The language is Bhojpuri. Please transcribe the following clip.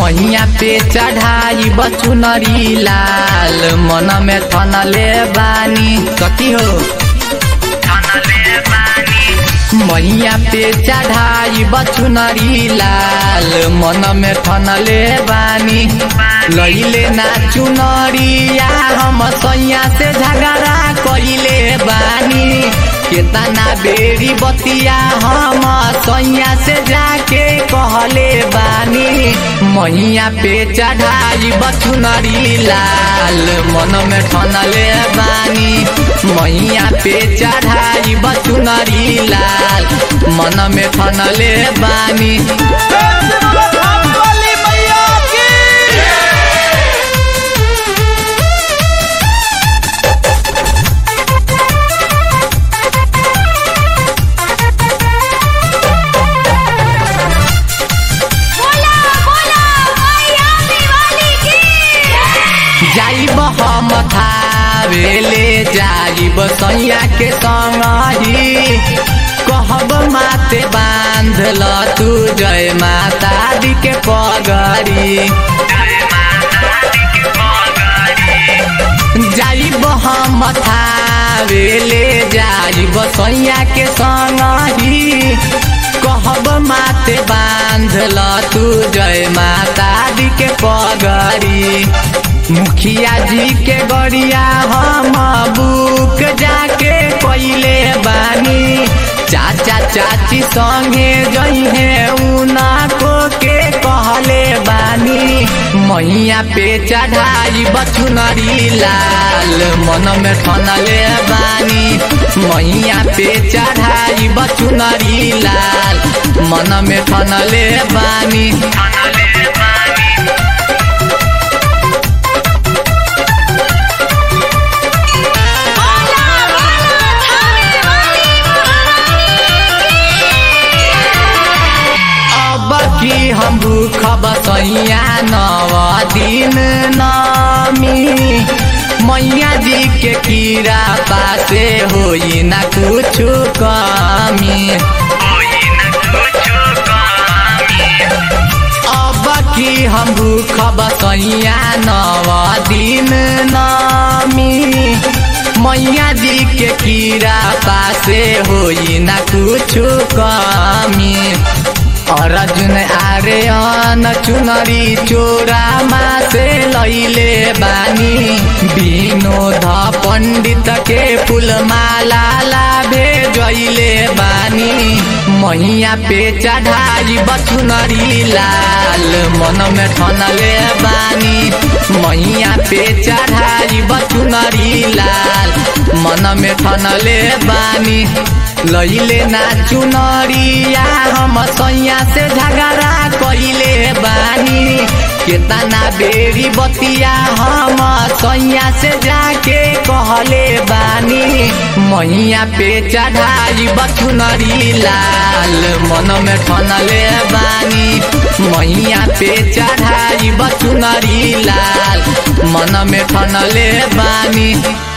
मैया पे चढ़ाई बचुनरी लाल मन में थनले बानी कथी हो मैया पे चढ़ाई बचुनरी लाल मन में थनले बानी लैले ना चुनरिया हम सैया से झगड़ा कइले बानी केतना बेरी बतिया हम सैया से जाके कहले बानी मैया पे चढ़ाई बचुनरी लाल मन में ठनले बानी मैया पे चढ़ाई बचुनरी लाल मन में ठनले बानी बोली मैया की बोला बोला मैया दिवाली की जाइब हम थावेले जाइब सैया के संगही कहब माते बांधल तू जय माता दी के पगड़ी जाइब हम थावेले जाइब सैया के संगही कहब माते बांधल तू जय माता दी के पगड़ी मुखिया जी के गड़िया हम बुक जाके पहिले बानी चाचा चाची संगे जइहे उना को के कहले बानी मैया पे चढ़ाई बचुनरी लाल मन में ठनले बानी मैया पे चढ़ाई बचुनरी लाल मन में ठनले बानी बोला बोला थावे वाली अब की हम भूख बसैया नव दिन नमी मैया जी के कीड़ा पासे होई ना कुछ कमी अब की हम भूख बसैया नव दिन नमी मैया जी के कीड़ा पासे होई ना कुछ कमी अर्जुन आर्यन चुनरी चोरा मासे लैले बानी विनोद पण्डित के फुलमाला लाभे जैले बानी मैया पे चढ़ाई बचुनरी लाल मन में ठनले बानी मैया पे चढ़ाई बचुनरी लाल मन में ठनले बानी लैले ना चुनरिया हम सैया से झगड़ा कइले बानी केतना बेरी बतिया हम सैया से जाके कहले बानी मैया पे चढ़ाई बचुनरी लाल मन में ठनले बानी मैया पे चढ़ाई बचुनरी लाल मन में ठनले बानी